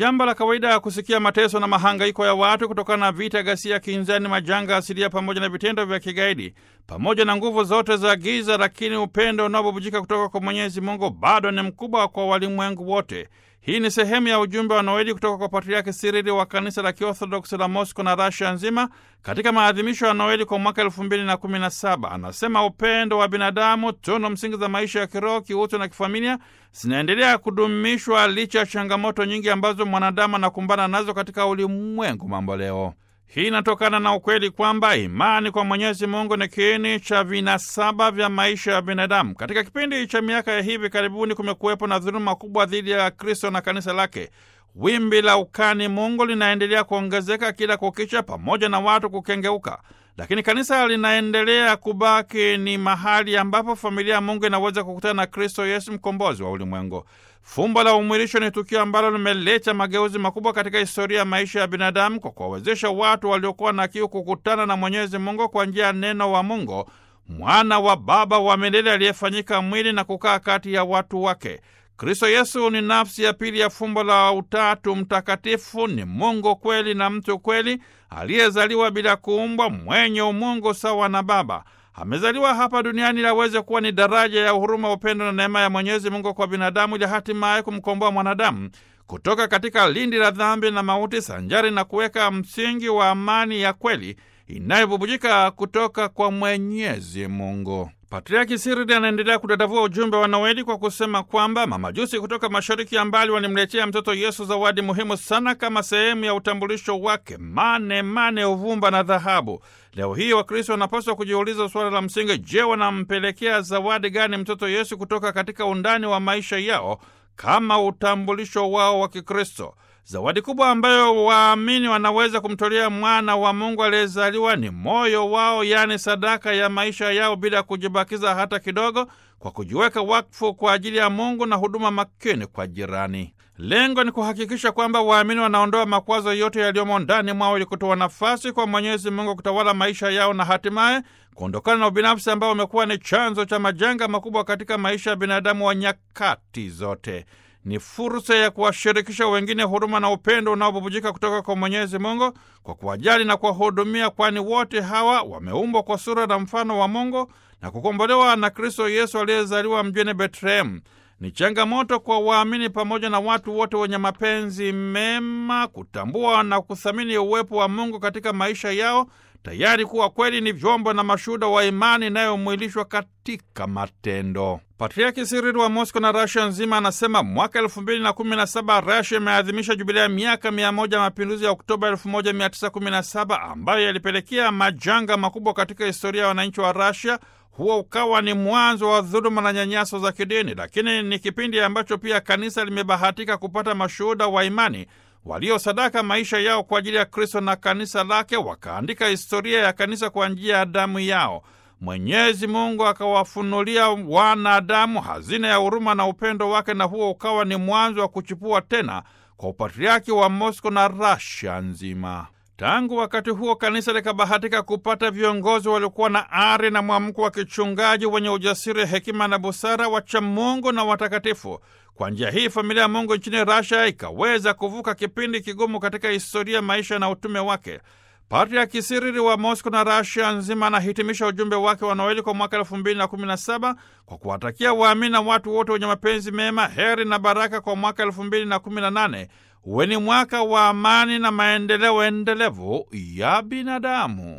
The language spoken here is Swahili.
jambo la kawaida ya kusikia mateso na mahangaiko ya watu kutokana na vita, ghasia, kinzani, majanga asilia pamoja na vitendo vya kigaidi pamoja na nguvu zote za giza, lakini upendo unaobubujika kutoka kwa Mwenyezi Mungu bado ni mkubwa kwa walimwengu wote. Hii ni sehemu ya ujumbe wa Noeli kutoka kwa Patriaki Sirili wa kanisa la Kiorthodoksi la Mosco na Rasia nzima katika maadhimisho ya Noeli kwa mwaka elfu mbili na kumi na saba. Anasema upendo wa binadamu, tunu msingi za maisha ya kiroho, kiutu na kifamilia zinaendelea kudumishwa licha ya changamoto nyingi ambazo mwanadamu anakumbana nazo katika ulimwengu mambo leo. Hii inatokana na ukweli kwamba imani kwa Mwenyezi Mungu ni kiini cha vinasaba vya maisha ya binadamu. Katika kipindi cha miaka ya hivi karibuni, kumekuwepo na dhuluma kubwa dhidi ya Kristo na kanisa lake. Wimbi la ukani Mungu linaendelea kuongezeka kila kukicha, pamoja na watu kukengeuka, lakini kanisa linaendelea kubaki ni mahali ambapo familia ya Mungu inaweza kukutana na Kristo Yesu, mkombozi wa ulimwengu. Fumbo la umwilisho ni tukio ambalo limeleta mageuzi makubwa katika historia ya maisha ya binadamu kwa kuwawezesha watu waliokuwa na kiu kukutana na Mwenyezi Mungu kwa njia ya neno wa Mungu, mwana wa Baba wa milele aliyefanyika mwili na kukaa kati ya watu wake. Kristo Yesu ni nafsi ya pili ya fumbo la Utatu Mtakatifu. Ni Mungu kweli na mtu kweli, aliyezaliwa bila kuumbwa, mwenye umungu sawa na Baba. Amezaliwa hapa duniani ili aweze kuwa ni daraja ya huruma, upendo na neema ya Mwenyezi Mungu kwa binadamu, ili hatimaye kumkomboa mwanadamu kutoka katika lindi la dhambi na mauti, sanjari na kuweka msingi wa amani ya kweli inayobubujika kutoka kwa Mwenyezi Mungu. Patriaki Sirili anaendelea kudadavua ujumbe wa Noeli kwa kusema kwamba mamajusi kutoka mashariki ya mbali walimletea mtoto Yesu zawadi muhimu sana kama sehemu ya utambulisho wake: mane, mane, uvumba na dhahabu. Leo hii Wakristo wanapaswa kujiuliza suala la msingi: je, wanampelekea zawadi gani mtoto Yesu kutoka katika undani wa maisha yao kama utambulisho wao wa Kikristo? Zawadi kubwa ambayo waamini wanaweza kumtolea mwana wa Mungu aliyezaliwa ni moyo wao, yaani sadaka ya maisha yao bila kujibakiza hata kidogo, kwa kujiweka wakfu kwa ajili ya Mungu na huduma makini kwa jirani. Lengo ni kuhakikisha kwamba waamini wanaondoa makwazo yote yaliyomo ndani mwao ili kutoa nafasi kwa Mwenyezi Mungu kutawala maisha yao na hatimaye kuondokana na ubinafsi ambao umekuwa ni chanzo cha majanga makubwa katika maisha ya binadamu wa nyakati zote. Ni fursa ya kuwashirikisha wengine huruma na upendo unaobubujika kutoka kwa Mwenyezi Mungu kwa kuwajali na kuwahudumia, kwani wote hawa wameumbwa kwa sura na mfano wa Mungu na kukombolewa na Kristo Yesu aliyezaliwa mjini Betlehemu. Ni changamoto kwa waamini pamoja na watu wote wenye mapenzi mema kutambua na kuthamini uwepo wa Mungu katika maisha yao, tayari kuwa kweli ni vyombo na mashuhuda wa imani inayomwilishwa katika matendo. Patriaki Sirili wa Mosco na Rasia nzima anasema mwaka elfu mbili na kumi na saba Rasia imeadhimisha jubilia ya miaka mia moja ya mapinduzi ya Oktoba elfu moja mia tisa kumi na saba ambayo yalipelekea majanga makubwa katika historia ya wananchi wa Rasia. Huo ukawa ni mwanzo wa dhuluma na nyanyaso za kidini, lakini ni kipindi ambacho pia kanisa limebahatika kupata mashuhuda wa imani waliosadaka maisha yao kwa ajili ya Kristo na kanisa lake, wakaandika historia ya kanisa kwa njia ya damu yao. Mwenyezi Mungu akawafunulia wanadamu hazina ya huruma na upendo wake, na huo ukawa ni mwanzo wa kuchipua tena kwa upatriaki wa Mosko na Rasia nzima. Tangu wakati huo kanisa likabahatika kupata viongozi waliokuwa na ari na mwamko wa kichungaji, wenye ujasiri, hekima na busara, wacha Mungu na watakatifu. Kwa njia hii familia ya Mungu nchini Rasia ikaweza kuvuka kipindi kigumu katika historia, maisha na utume wake. Patriaki Sirili wa Mosco na Rasia nzima anahitimisha ujumbe wake wa Noeli kwa mwaka elfu mbili na kumi na saba kwa kuwatakia waamini na watu wote wenye mapenzi mema heri na baraka kwa mwaka elfu mbili na kumi na nane uwe ni mwaka wa amani na maendeleo endelevu ya binadamu.